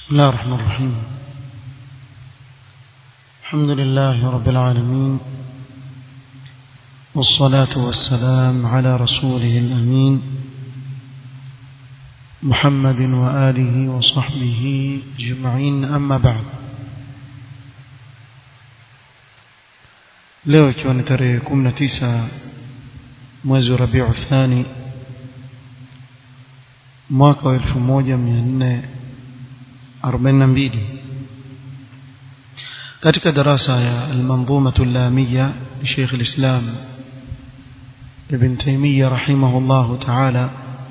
بسم الله الرحمن الرحيم الحمد لله رب العالمين والصلاة والسلام على رسوله الأمين محمد وآله وصحبه أجمعين أما بعد leo ikiwa ni tarehe 19 mwezi wa Rabiu Thani mwaka wa 1442 katika darasa ya al-manzumah al-lamiyya li Sheikh al-Islam Ibn Taymiyyah rahimahullah ta'ala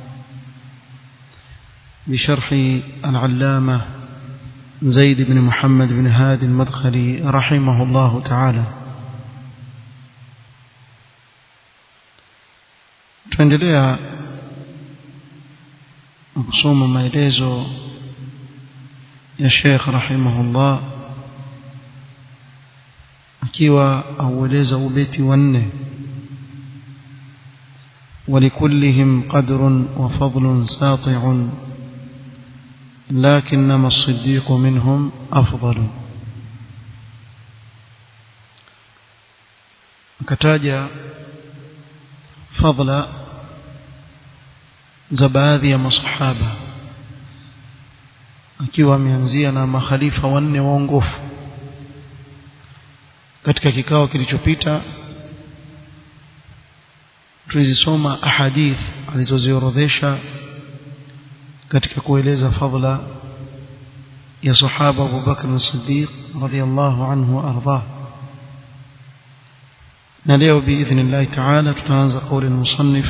بشرح العلامة زيد بن محمد بن هادي المدخلي رحمه الله تعالى tuendelea kusoma maelezo ya Sheikh rahimahullah akiwa aueleza ubeti wa nne ولكلهم قدر وفضل ساطع لكنما الصديق منهم أفضل akataja fadla za baadhi ya masahaba akiwa ameanzia na makhalifa wanne waongofu katika kikao kilichopita tulizisoma ahadith alizoziorodhesha katika kueleza fadla ya sahaba Abu Bakr as-Siddiq radiyallahu anhu arda na leo biidhnillah ta'ala tutaanza kauli al-musannif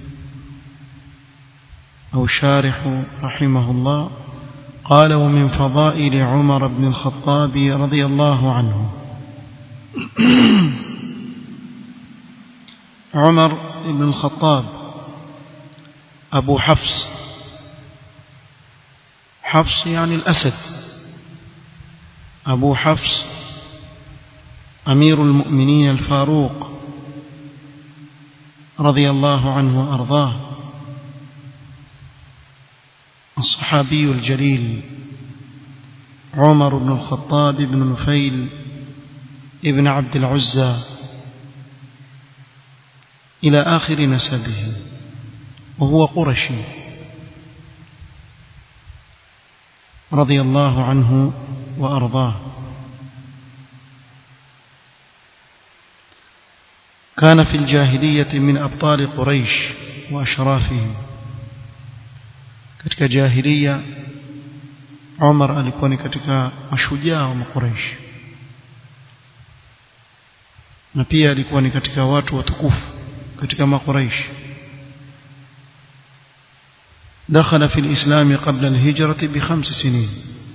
أو شارح رحمه الله قال ومن فضائل عمر بن الخطاب رضي الله عنه عمر بن الخطاب أبو حفص حفص يعني الأسد أبو حفص أمير المؤمنين الفاروق رضي الله عنه وأرضاه الصحابي الجليل عمر بن الخطاب بن نفيل ابن عبد العزى إلى آخر نسبه وهو قرشي رضي الله عنه وأرضاه كان في الجاهلية من أبطال قريش وأشرافهم katika jahiliya Umar alikuwa ni katika mashujaa wa Quraysh na pia alikuwa ni katika watu watukufu katika makuraish دخل في الإسلام قبل الهجرة بخمس سنين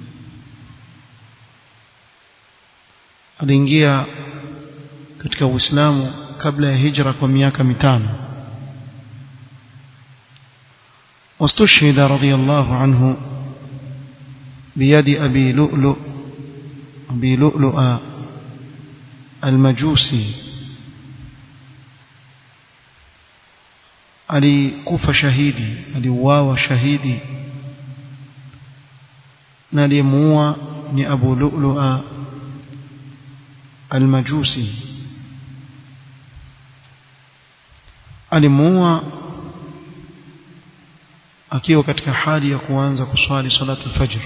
aliingia katika Uislamu kabla ya hijra kwa miaka mitano واستشهد رضي الله عنه بيد أبي لؤلؤ أبي لؤلؤ المجوسي alikufa shahidi aliuawa shahidi na aliyemuua ni Abu Lu'lu'a al-Majusi alimuua akiwa katika hali ya kuanza kuswali salatu fajr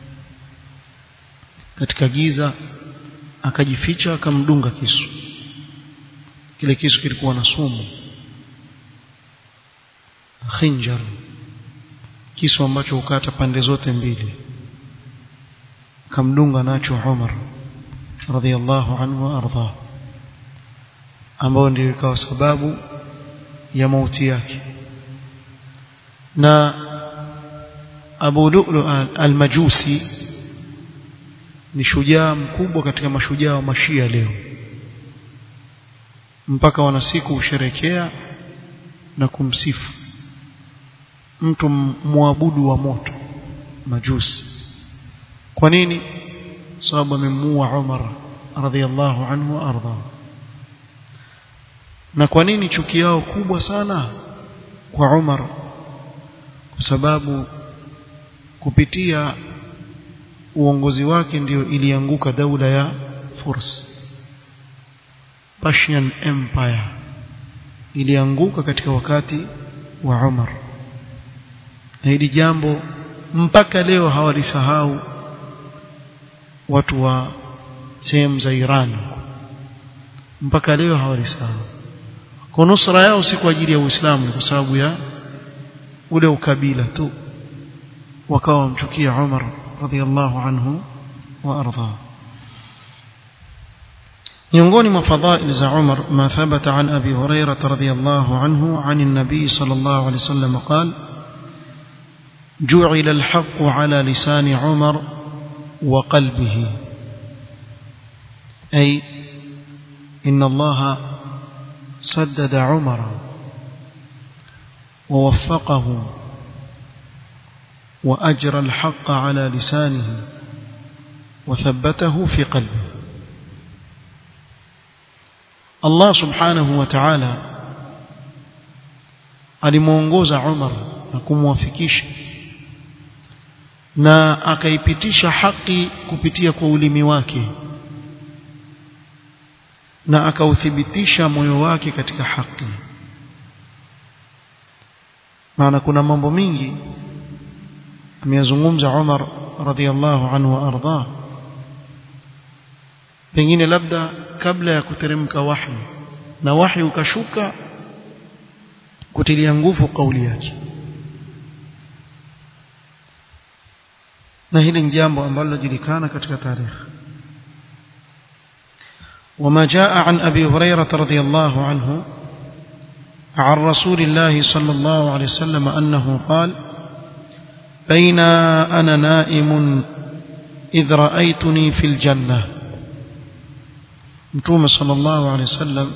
katika giza akajificha akamdunga kisu kile kisu kilikuwa na sumu khinjar kisu ambacho hukata pande zote mbili akamdunga nacho Umar radhiallahu anhu arda ambao ndio ikawa sababu ya mauti yake na Abu Lu'lu al-Majusi ni shujaa mkubwa katika mashujaa wa mashia leo mpaka wanasiku usherekea na kumsifu mtu muabudu wa moto majusi kwa nini sababu amemuua Umar radhiallahu anhu arda na kwa nini chuki yao kubwa sana kwa Umar kwa sababu kupitia uongozi wake ndio ilianguka daula ya Furs Persian Empire ilianguka katika wakati wa Umar na hili jambo mpaka leo hawalisahau watu wa sehemu za Iran mpaka leo hawalisahau kwa nusra yao si kwa ajili ya Uislamu kwa sababu ya ule ukabila tu wakawa wamchukia Umar radhiallahu anhu wa arda miongoni mwa fadhail za Umar ma thabata an Abi Hurairah radhiyallahu anhu an an-nabi sallallahu alayhi wasallam qala جعل الحق على لسان عمر وقلبه أي إن الله سدد عمر ووفقه وأجرى الحق على لسانه وثبته في قلبه الله سبحانه وتعالى alimuongoza Umar na kumwafikisha na akaipitisha haki kupitia kwa ulimi wake na akauthibitisha moyo wake katika haki maana kuna mambo mingi ameyazungumza Umar radhiallahu anhu wa arda pengine labda kabla ya kuteremka wahi na wahi ukashuka kutilia nguvu kauli yake na hili ni jambo ambalo linajulikana katika tarehe وما جاء عن أبي هريرة رضي الله عنه عن رسول الله صلى الله عليه وسلم أنه قال بين أنا نائم إذ رأيتني في الجنة متوم صلى الله عليه وسلم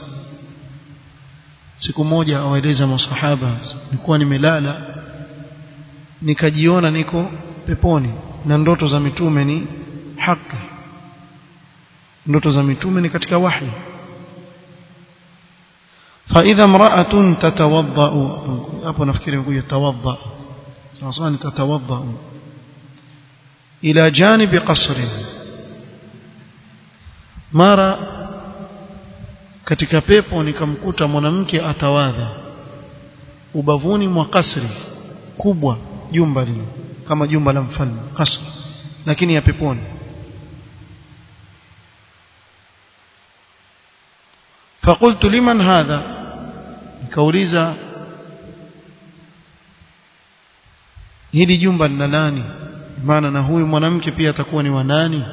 siku moja awaeleza masahaba nilikuwa nimelala nikajiona niko peponi na ndoto za mitume ni haki ndoto za mitume ni katika wahi فإذا امرأة تتوضأ hapo nafikiri kuja tawadda sawa ni tatawadda ila janibi qasri mara katika pepo nikamkuta mwanamke atawadha ubavuni mwa kasri kubwa jumba lile kama jumba la mfalme kasri lakini ya peponi فقلت لمن هذا nikauliza hili jumba lina nani maana na huyu mwanamke pia atakuwa ni wa nani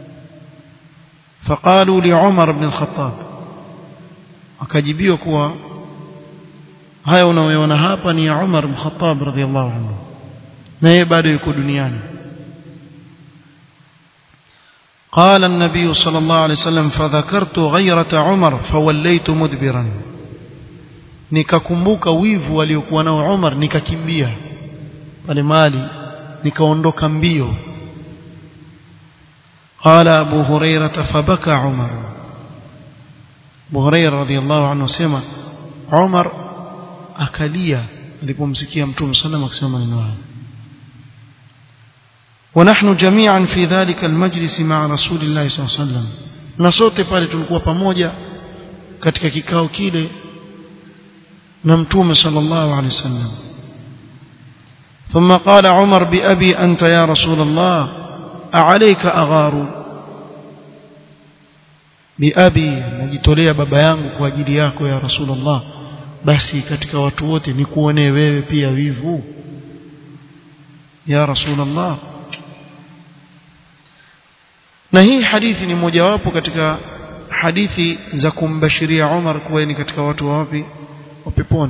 فقالوا لعمر بن الخطاب akajibiwa kuwa haya unayoona hapa ni ya Umar bin Khattab radhiallahu anhu na yeye bado yuko duniani قال النبي صلى الله عليه وسلم فذكرت غيرة عمر فوليت مدبرا nikakumbuka wivu aliokuwa nao Umar nikakimbia pale mali nikaondoka mbio قال أبو هريرة فبكى عمر أبو هريرة رضي الله عنه سمع عمر akalia alipomsikia mtume sallam akisema maneno hayo ونحن جميعا في ذلك المجلس مع رسول الله صلى الله عليه وسلم na sote pale tulikuwa pamoja katika kikao kile na mtume sallallahu alaihi wasallam ثم قال عمر بأبي أنت يا رسول الله أعليك أغار بأبي najitolea baba yangu kwa ajili yako ya Rasulullah basi katika watu wote nikuonee wewe pia wivu ya Rasulullah na hii hadithi ni mojawapo katika hadithi za kumbashiria Umar kuwa ni katika watu wa wapi wa peponi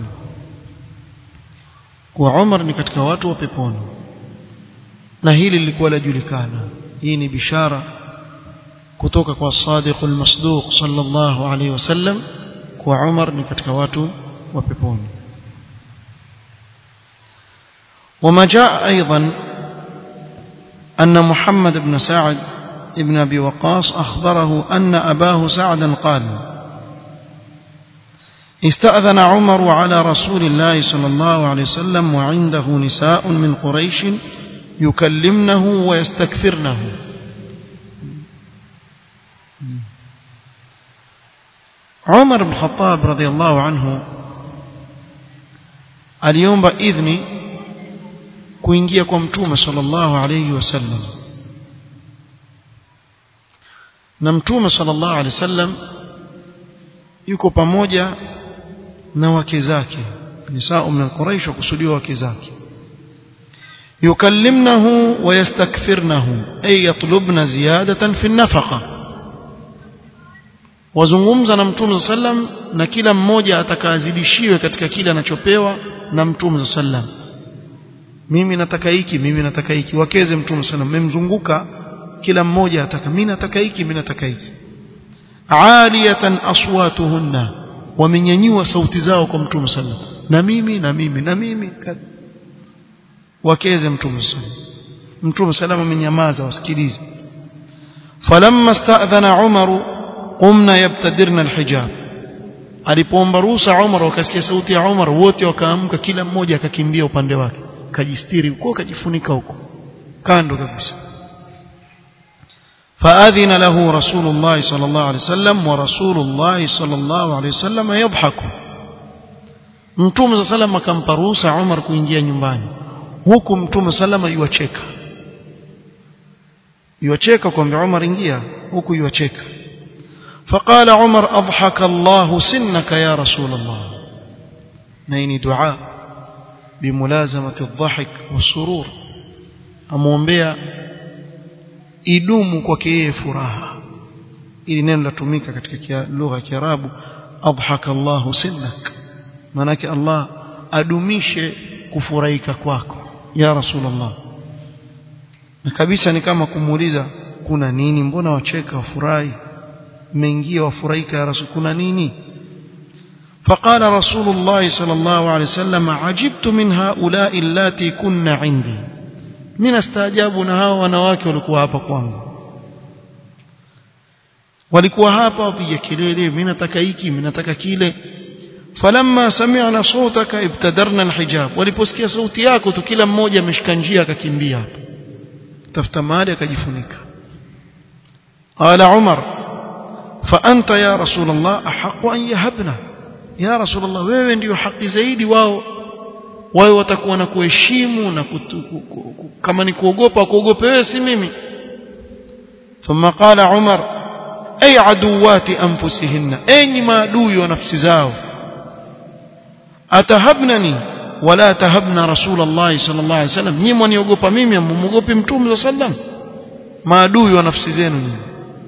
kuwa Umar ni katika watu wa peponi na hili lilikuwa lajulikana hii ni bishara kutoka kwa sadiqul masduq sallallahu alaihi wasallam kuwa Umar ni katika watu wa peponi وما جاء أيضا أن محمد بن سعد ابن أبي وقاص أخبره أن أباه سعدا قال استأذن عمر على رسول الله صلى الله عليه وسلم وعنده نساء من قريش yukallimnahu wa yastakthirnahu Umar bin Khattab radhiallahu anhu aliomba idhni kuingia kwa mtume sallallahu alayhi wasallam na mtume sallallahu alayhi wasallam yuko pamoja na wake zake nisaa min quraish wakusudiwa wake zake yukallimnahu wa yastakthirnahu ay yatlubna ziyadatan fi nafaqa wazungumza na mtume sallam na kila mmoja atakazidishiwe katika kile anachopewa na mtume sallam mimi nataka hiki mimi nataka hiki wakeze mtume sallam mmemzunguka kila mmoja ataka mimi nataka hiki mimi nataka hiki aliyatan aswatuhunna wamenyanyua sauti zao kwa mtume sallam na mimi na mimi na mimi wakeze mtume sallam mtume sallam amenyamaza wasikilize falamma sta'dhana umaru qumna yabtadirna alhijab alipoomba ruhusa Umar wakasikia sauti ya Umar wote wakaamka kila mmoja akakimbia upande wake kajistiri huko kajifunika huko kando kabisa فأذن له رسول الله صلى الله عليه وسلم ورسول الله صلى الله عليه وسلم يضحك Mtume sallam akampa ruhusa Umar kuingia nyumbani huku Mtume sallam yuacheka yuacheka kwamba Umar ingia huku yuacheka فقال عمر أضحك الله سنك يا رسول الله نين دعاء بملازمة الضحك والسرور أمومبيا idumu kwake yeye furaha ili neno latumika katika lugha ya Kiarabu adhaka Allahu sinnak manake Allah adumishe kufurahika kwako ya Rasulullah na kabisa ni kama kumuuliza kuna nini mbona wacheka wafurahi mmeingia wafurahika ya Rasul kuna nini فقال رسول الله صلى الله عليه وسلم عجبت من هؤلاء اللاتي كن عندي mimi nastaajabu na hao wanawake walikuwa hapa kwangu walikuwa hapa wapiga kelele mimi nataka hiki mimi nataka kile falamma sami'na sawtaka ibtadarna alhijab waliposikia sauti yako tu kila mmoja ameshika njia akakimbia hapa tafuta mahali akajifunika qala umar fa anta ya rasul allah ahqqu an yahabna ya rasul allah wewe ndio haki zaidi wao wawe watakuwa na kuheshimu na kutu, ku, ku, ku, kama ni kuogopa kuogope wewe si mimi thumma qala umar ay aduwati anfusihinna enyi maadui wa nafsi zao atahabnani wala tahabna rasul allah sallallahu alaihi wasallam nyinyi mniogopa mimi mmuogopi mtume sallam maadui wa nafsi zenu nyinyi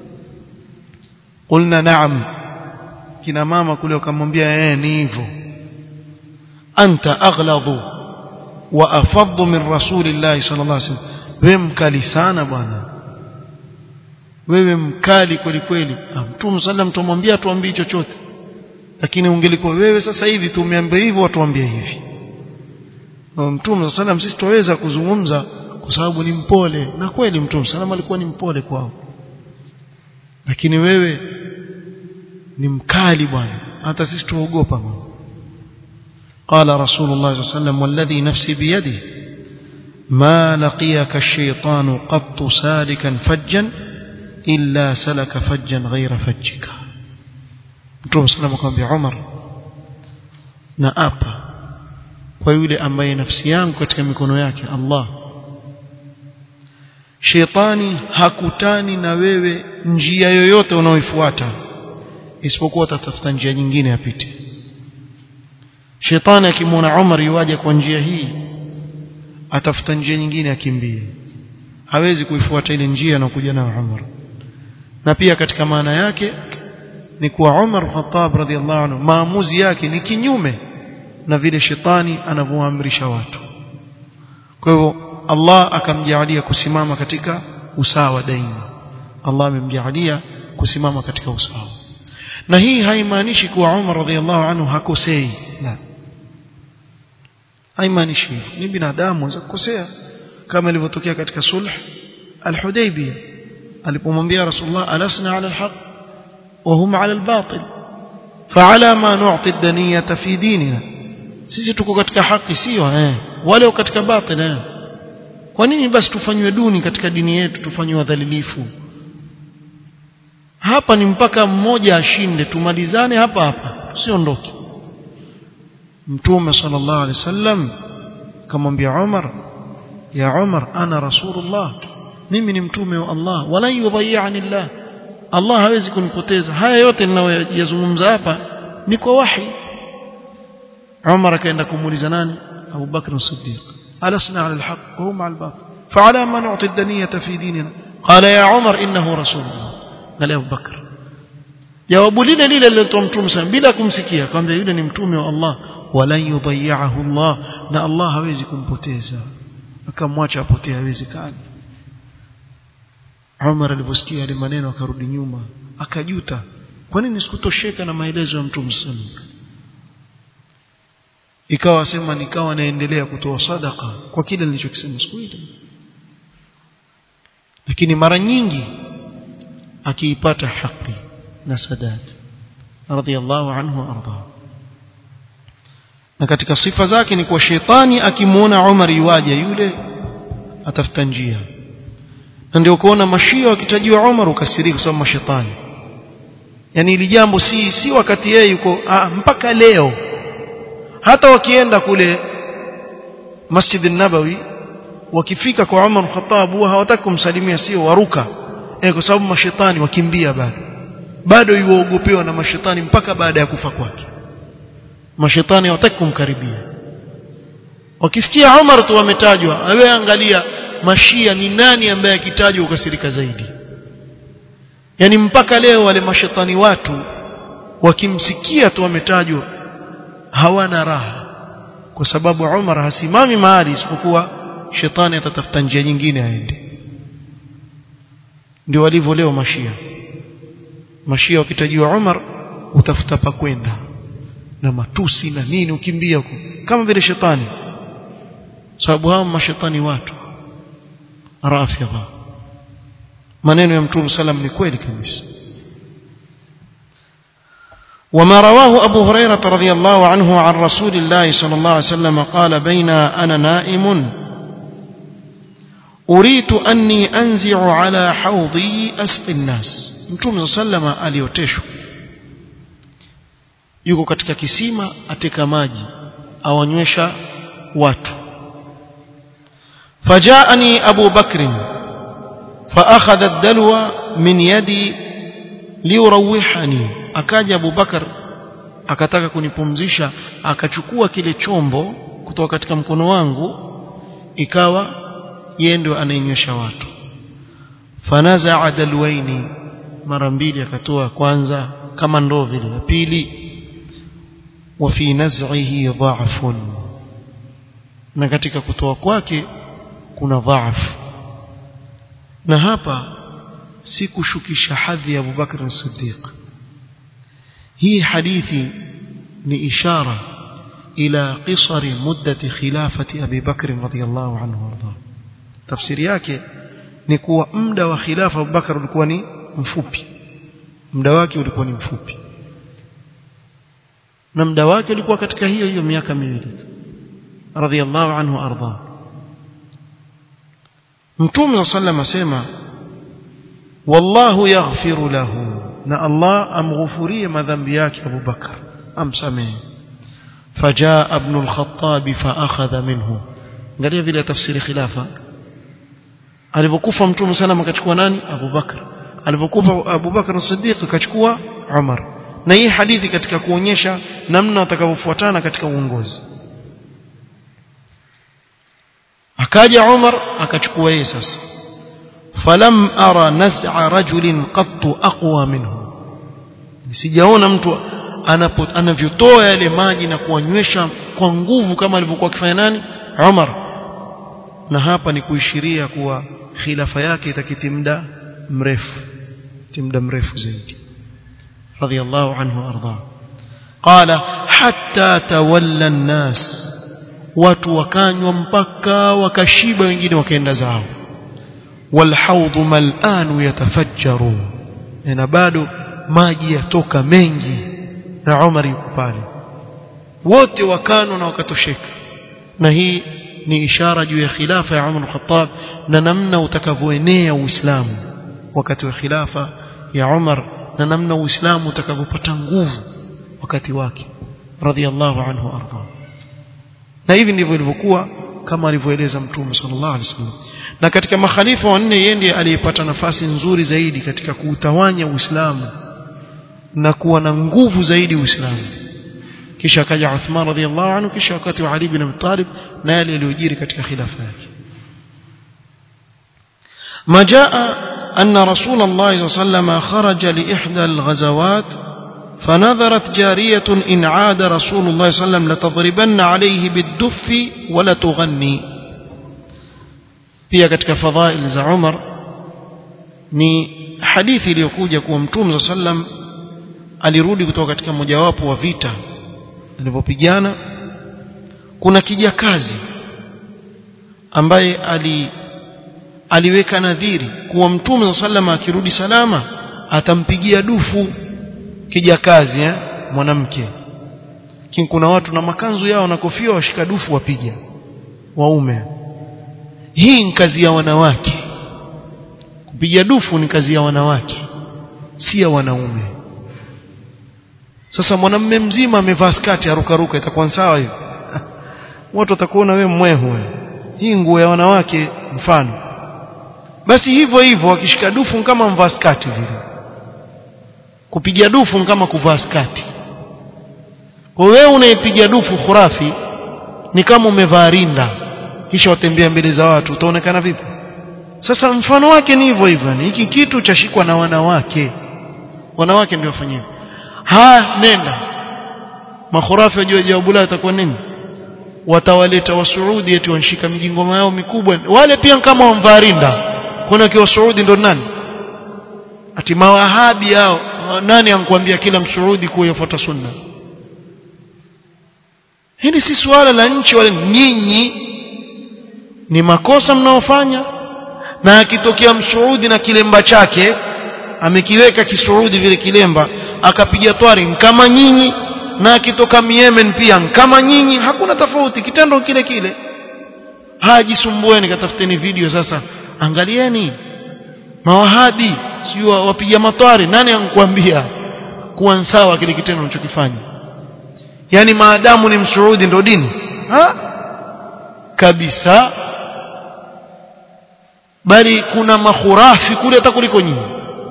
qulna na'am kina mama kule wakamwambia eh ni hivyo أنت أغلظ وأفض من رسول الله صلى الله عليه وسلم wewe mkali sana bwana wewe mkali kweli kweli mtume sallam tumwambia tuambie chochote lakini ungelikuwa wewe sasa hivi tumeambia hivyo watuambie hivi mtume sallam sisi tuweza kuzungumza kwa sababu ni mpole na kweli mtume sallam alikuwa ni mpole kwao lakini wewe ni mkali bwana hata sisi tuogopa bwana قال رسول الله صلى الله عليه وسلم والذي نفسي بيده ما لقيك الشيطان قط سالكا فجا إلا سلك فجا غير فجك Mtume صلى الله عليه وسلم Umar na apa kwa yule ambaye nafsi yangu katika mikono yake Allah Shetani hakutani na wewe njia yoyote unaoifuata isipokuwa atatafuta njia nyingine apite shetani akimwona Umar yuaje kwa njia hii atafuta njia nyingine akimbie hawezi kuifuata ile njia na kuja nayo Umar na pia katika maana yake ni kuwa Umar Khattab radhiallahu anhu maamuzi yake ni kinyume na vile shetani anavyoamrisha watu kwa hivyo Allah akamjalia kusimama katika usawa daima Allah amemjalia kusimama katika usawa na hii haimaanishi kuwa Umar radhiallahu anhu hakosei la haimaanishi hivyo ni binadamu anaweza kukosea kama ilivyotokea katika sulh al-Hudaybiyah alipomwambia Rasulullah alasna ala al-haq wa hum ala al-batil fa'ala ma nu'ti ad-daniyata fi dinina sisi tuko katika haki sio eh wale katika batil eh kwa nini basi tufanywe duni katika dini yetu tufanywe wadhalilifu hapa ni mpaka mmoja ashinde tumalizane hapa hapa tusiondoke mtume sallallahu alaihi wasallam kamwambia Umar ya Umar ana rasulullah mimi ni mtume wa Allah wala yudhayani Allah Allah hawezi kunipoteza haya yote ninayoyazungumza hapa ni kwa wahi Umar akaenda kumuuliza nani Abu Bakr as-Siddiq alasna ala al-haq wa hum ala al-batil فعلى ما نعطي الدنية في ديننا قال يا عمر إنه رسول الله قال أبو بكر jawabu lile lile lilotoa mtume sana bila kumsikia kwamba yule ni mtume wa Allah wala yudhayahu Allah na Allah hawezi kumpoteza akamwacha apotee hawezekani Umar aliposikia yale maneno akarudi nyuma akajuta kwa nini sikutosheka na maelezo ya mtume sana ikawa sema nikawa naendelea kutoa sadaka kwa kile nilichokisema siku ile lakini mara nyingi akiipata haki na sadat radhiallahu anhu arda na katika sifa zake ni kwa shetani akimuona Umar yuaje yule atafuta njia na ndio kuona mashia wakitajiwa Umar ukasirika kwa sababu mashetani yani ili jambo si si wakati yeye yuko ah, mpaka leo hata wakienda kule Masjid an-Nabawi wakifika kwa Umar Khattab huwa hawataka kumsalimia sio waruka eh, kwa sababu mashetani wakimbia bado bado yuogopewa na mashetani mpaka baada ya kufa kwake mashetani hawataki kumkaribia wakisikia Umar tu wametajwa wewe angalia mashia ni nani ambaye akitajwa ukasirika zaidi yani mpaka leo wale mashetani watu wakimsikia tu wametajwa hawana raha kwa sababu Umar hasimami mahali isipokuwa shetani atatafuta njia nyingine aende ndio walivyo leo mashia mashia wakitajiwa Umar utafuta pa kwenda na matusi na nini ukimbia huko kama vile shetani sababu hao mashetani watu rafidha maneno ya mtume salam ni kweli kabisa وما رواه أبو هريرة رضي الله عنه عن رسول الله صلى الله عليه وسلم قال بين أنا نائم أريد أني أنزع على حوضي أسقي الناس mtume sallama alioteshwa yuko katika kisima ateka maji awanywesha watu fajaani abu bakr فاخذ الدلو من يدي liurawihani akaja Abu Bakar akataka kunipumzisha akachukua kile chombo kutoka katika mkono wangu ikawa yeye ndio anainywesha watu fanaza dalwaini mara mbili akatoa kwanza kama ndoo vile ya pili wa fi naz'ihi dha'fun na katika kutoa kwake kuna dha'f na hapa si kushukisha hadhi ya Abu Bakr as-Siddiq hii hadithi ni ishara ila qisari muddati khilafati Abi Bakr radhiyallahu anhu warda tafsiri yake ni kuwa muda wa khilafa Abu Bakr ulikuwa ni mfupi muda wake ulikuwa ni mfupi na muda wake ulikuwa katika hiyo hiyo miaka miwili tu radhiyallahu anhu arda Mtume sallallahu asema wallahu yaghfiru lahu na Allah amghufurie madhambi yake Abu Bakar amsamehe fajaa ibn al-Khattab faakhadha minhu angalia vile tafsiri khilafa alipokufa mtume sallam akachukua nani Abu Bakar alipokufa Abu Bakar as-Siddiq akachukua Umar na hii hadithi katika kuonyesha namna watakavyofuatana katika uongozi akaja Umar akachukua yeye sasa falam ara naz'a rajulin qattu aqwa minhu sijaona mtu anavyotoa yale maji na kuwanywesha kwa nguvu kama alivyokuwa akifanya nani Umar na hapa ni kuishiria kuwa khilafa yake itakiti muda mrefu muda mrefu zaidi radiyallahu anhu arda qala hatta tawalla an-nas watu wakanywa mpaka wakashiba wengine wakaenda zao والحوض ملآن يتفجر na bado maji yatoka mengi na Umar yuko pale wote wakano na wakatosheka na hii ni ishara juu ya khilafa ya Umar al-Khattab na namna utakavyoenea Uislamu wakati wa khilafa ya Umar na namna Uislamu utakavyopata nguvu wakati wake radhiallahu anhu arda na hivi ndivyo ilivyokuwa kama alivyoeleza mtume sallallahu alaihi wasallam na katika makhalifa wanne yeye ndiye aliyepata nafasi nzuri zaidi katika kuutawanya Uislamu na kuwa na nguvu zaidi Uislamu kisha akaja Uthman radhiallahu anhu kisha wakati wa Ali bin Abi Talib na yale yaliyojiri katika khilafa yake ما جاء أن رسول الله صلى الله عليه وسلم خرج لإحدى الغزوات فنظرت جارية إن عاد رسول الله صلى الله عليه وسلم لتضربن عليه بالدف ولا تغني pia katika fadhail za Umar ni hadithi iliyokuja kuwa Mtume sallam alirudi kutoka katika mojawapo wa vita alivyopigana kuna kijakazi ambaye ali aliweka nadhiri kuwa Mtume sallam akirudi salama atampigia dufu kijakazi eh mwanamke lakini kuna watu na makanzu yao na kofia washika dufu wapiga waume hii ni kazi ya wanawake kupiga dufu ni kazi ya wanawake si ya wanaume sasa mwanamume mzima amevaa skati arukaruka itakuwa sawa hiyo watu watakuona wewe mwehu wewe hii nguo ya wanawake mfano basi hivyo hivyo akishika dufu kama mvaa skati vile kupiga dufu kama kuvaa skati kwa wewe unaipiga dufu khurafi ni kama umevaa rinda kisha watembea mbele za watu utaonekana vipi sasa mfano wake ni hivyo hivyo hiki kitu chashikwa na wanawake wanawake ndio wafanyia ha nenda makhurafi wajua jawabu lao itakuwa nini watawaleta wasuudi eti wanshika mijingoma yao mikubwa wale pia kama wamvaa rinda kuna kiwa Saudi ndo nani ati mawahabi hao nani ankuambia kila msuudi kuwa yafuata sunna hili si suala la nchi wala nyinyi ni makosa mnaofanya na akitokea msuudi na kilemba chake amekiweka kisuudi vile kilemba akapiga twari kama nyinyi na akitoka Yemen pia kama nyinyi hakuna tofauti kitendo kile kile hajisumbueni katafuteni video sasa angalieni mawahabi sio wapiga matwari nani ankuambia kuwa sawa kile kitendo unachokifanya yani maadamu ni msuudi ndo dini ha kabisa bali kuna mahurafi kule hata kuliko nyinyi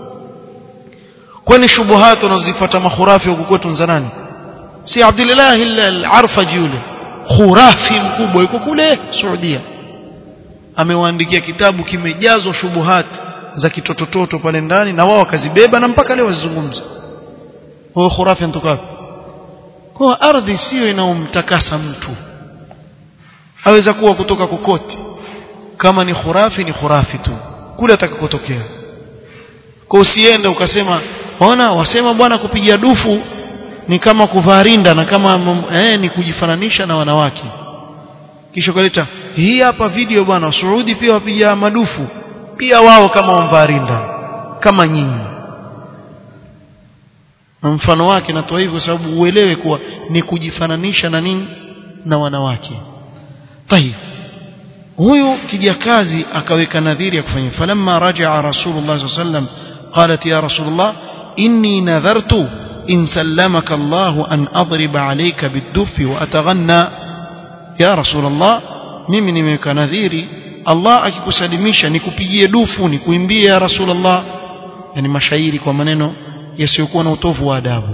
kwani shubuhat unazozifuata mahurafi huko kwetu nzanani si Abdullah al-Arfaji yule khurafi mkubwa yuko kule Saudia amewaandikia kitabu kimejazwa shubuhat za kitotototo pale ndani na wao wakazibeba na mpaka leo wazizungumza huyo khurafi anatoka wapi kwa ardhi sio inaomtakasa mtu aweza kuwa kutoka kokote kama ni khurafi ni khurafi tu kule atakakotokea kwa usiende ukasema ona wasema bwana kupiga dufu ni kama kuvaa rinda na kama eh, ni kujifananisha na wanawake kisha kaleta hii hapa video bwana Saudi pia wapiga madufu pia wao kama wamvaa rinda kama nyinyi na mfano wake natoa hivyo sababu uelewe kuwa ni kujifananisha na nini na wanawake tayib huyu kijakazi akaweka nadhiri ya kufanya falamma rajaa rasulullah sallallahu alaihi wasallam qalat ya rasulullah inni nadhartu in sallamaka Allah an adriba alayka bid-duff wa ataghanna ya rasulullah mimi nimeweka nadhiri Allah akikusalimisha nikupigie dufu nikuimbie ya rasulullah yani mashairi kwa maneno yasiyokuwa na utovu wa adabu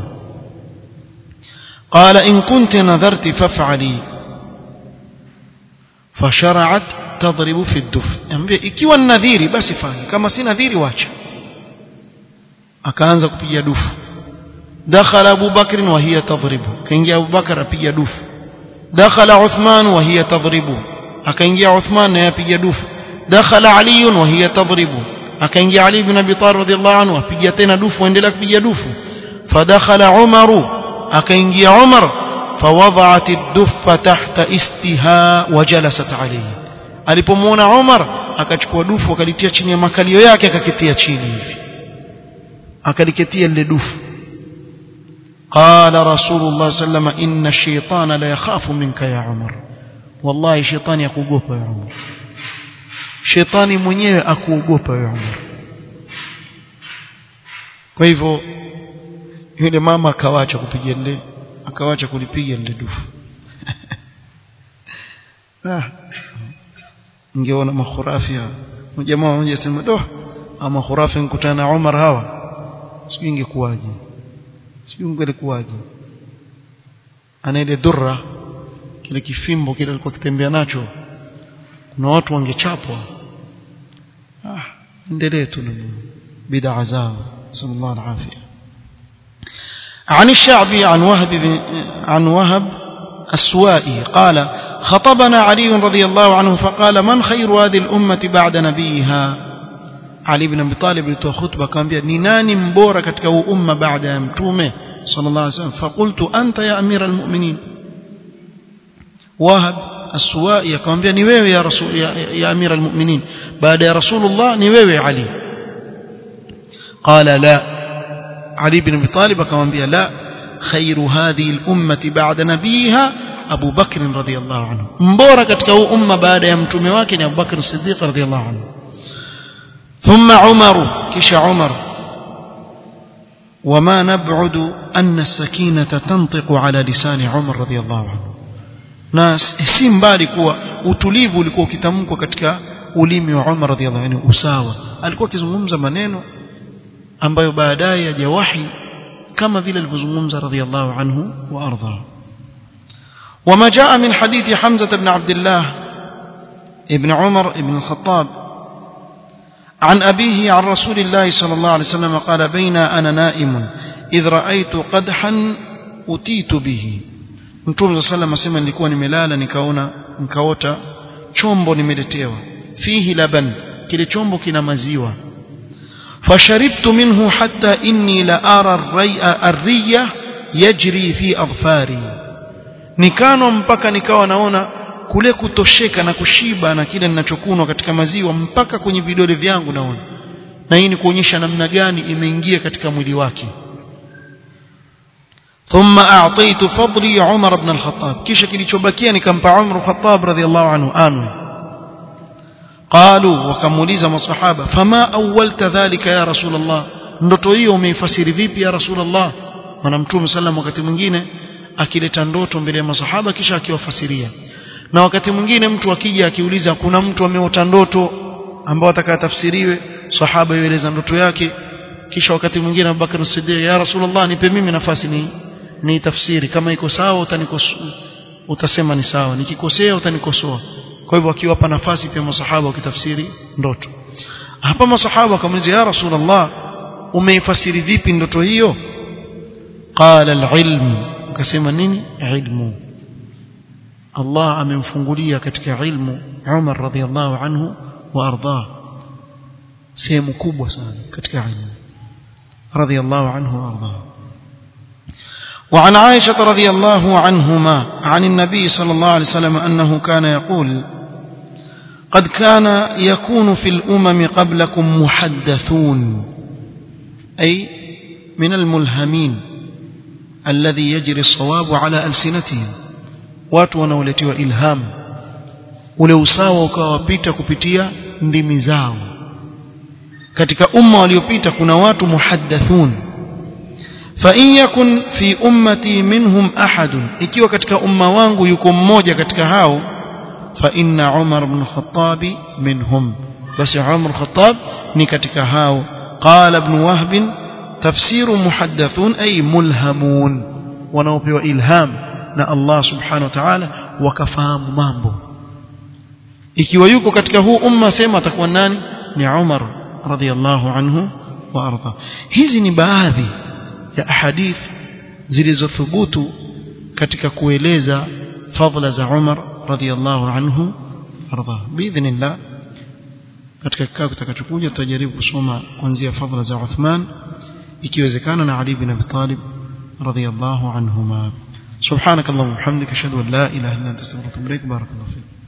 qala in kunti nadharti faf'ali fashara'at tadribu fi ad-duf ambia ikiwa ni nadhiri basi fanya kama si nadhiri wacha akaanza kupiga dufu dakhala Abu Bakr wa hiya tadribu kaingia Abu Bakar apiga dufu dakhala Uthman wa hiya tadribu akaingia Uthman naye apiga dufu dakhala Ali wa hiya tadribu akaingia Ali ibn Abi Talib radhiyallahu anhu apiga tena dufu endelea kupiga dufu fadakhala Umar akaingia Umar فوضعت الدف تحت استها وجلست عليه alipomwona Umar akachukua dufu akalitia chini ya makalio yake akakitia chini hivi akaliketia lile dufu قال رسول الله صلى الله عليه وسلم إن الشيطان لا يخاف منك يا عمر wallahi shetani akuogopa wewe Umar shetani mwenyewe akuogopa wewe Umar kwa hivyo yule mama akawacha kupiga ile akawacha kulipiga ile dufu ah ningeona makhurafi jamaa mmoja sema doh ama khurafi nikutana na Umar hawa sijui ingekuwaje sijui ingelikuwaje ana ile durra kile kifimbo kile alikuwa kitembea nacho kuna watu wangechapwa ah endelee tu na bid'a zao sallallahu alaihi عن الشعبي عن وهب عن وهب السوائي قال خطبنا علي رضي الله عنه فقال من خير هذه الأمة بعد نبيها علي بن أبي طالب لتو خطبة كان بيا نيناني مبورة كتك أمة بعد متومة صلى الله عليه وسلم فقلت أنت يا أمير المؤمنين وهب السوائي كان بيا نيوي يا, رسول يا, يا أمير المؤمنين بعد يا رسول الله نيوي علي قال لا علي بن أبي طالب كان بيا لا خير هذه الأمة بعد نبيها أبو بكر رضي الله عنه مبورة كتك أمة بعد يمتومي واكن أبو بكر الصديق رضي الله عنه ثم عمر كش عمر وما نبعد أن السكينة تنطق على لسان عمر رضي الله عنه ناس si mbali kuwa utulivu ulikuwa ukitamkwa katika ulimi wa Umar radhiallahu anhu usawa alikuwa akizungumza maneno ambayo baadaye yaja wahi kama vile alivyozungumza radhiallahu anhu wa ardha وما جاء من حديث حمزة بن عبد الله ابن عمر ابن الخطاب عن أبيه عن رسول الله صلى الله عليه وسلم قال بين أنا نائم إذ رأيت قدحا أتيت به Mtume صلى الله عليه وسلم nilikuwa nimelala nikaona nikaota chombo nimeletewa fihi laban kile chombo kina maziwa fasharibtu minhu hatta inni la ara ar-riya yajri fi adfari nikano mpaka nikawa naona kule kutosheka na kushiba na kile ninachokunwa katika maziwa mpaka kwenye vidole vyangu naona na hii ni kuonyesha namna gani imeingia katika mwili wake ثم اعطيت فضلي عمر بن الخطاب kisha kilichobakia nikampa Umar al-Khattab radhiyallahu anhu anu قالوا wakamuuliza masahaba fama awwalta dhalika ya rasul Allah ndoto hiyo umeifasiri vipi ya rasul Allah maana mtume sallam wakati mwingine akileta ndoto mbele ya masahaba kisha akiwafasiria na wakati mwingine mtu akija akiuliza kuna mtu ameota ndoto ambao atakayatafsiriwe sahaba yueleza ndoto yake kisha wakati mwingine Abubakar Siddiq ya Rasulullah nipe mimi nafasi ni ni tafsiri kama iko sawa utanikosoa utasema ni sawa nikikosea utanikosoa kwa hivyo akiwapa nafasi pia masahaba wakitafsiri ndoto hapa masahaba wakamuuliza ya Rasulullah umeifasiri vipi ndoto hiyo qala al-ilm akasema nini ilmu Allah amemfungulia katika ilmu Umar radhiallahu anhu wa ardah sehemu kubwa sana katika ilmu radhiallahu anhu wa ardah وعن عائشة رضي الله عنهما عن النبي صلى الله عليه وسلم أنه كان يقول قد كان يكون في الأمم قبلكم محدثون أي من الملهمين الذي يجري الصواب على ألسنتهم watu wanaoletiwa ilham ule usawa ukawapita kupitia ndimi zao katika umma waliopita kuna watu muhaddathun fa in yakun fi ummati minhum ahadun ikiwa katika umma wangu yuko mmoja katika hao fa inna umar ibn khattab minhum basi umar khattab ni katika hao qala ibn wahb tafsiru muhaddathun ay mulhamun wanaopewa ilham na Allah subhanahu wa ta'ala wakafahamu mambo ikiwa yuko katika huu umma sema atakuwa nani ni Umar radhiallahu anhu wa arda hizi ni baadhi ya ahadith zilizothubutu katika kueleza fadhila za Umar radhiallahu anhu arda biidhnillah katika kikao kitakachokuja tutajaribu kusoma kuanzia fadhila za Uthman ikiwezekana na Ali bin Abi Talib radhiallahu anhuma سبحانك اللهم وبحمدك اشهد ان لا اله الا انت استغفرك واتوب اليك بارك الله فيك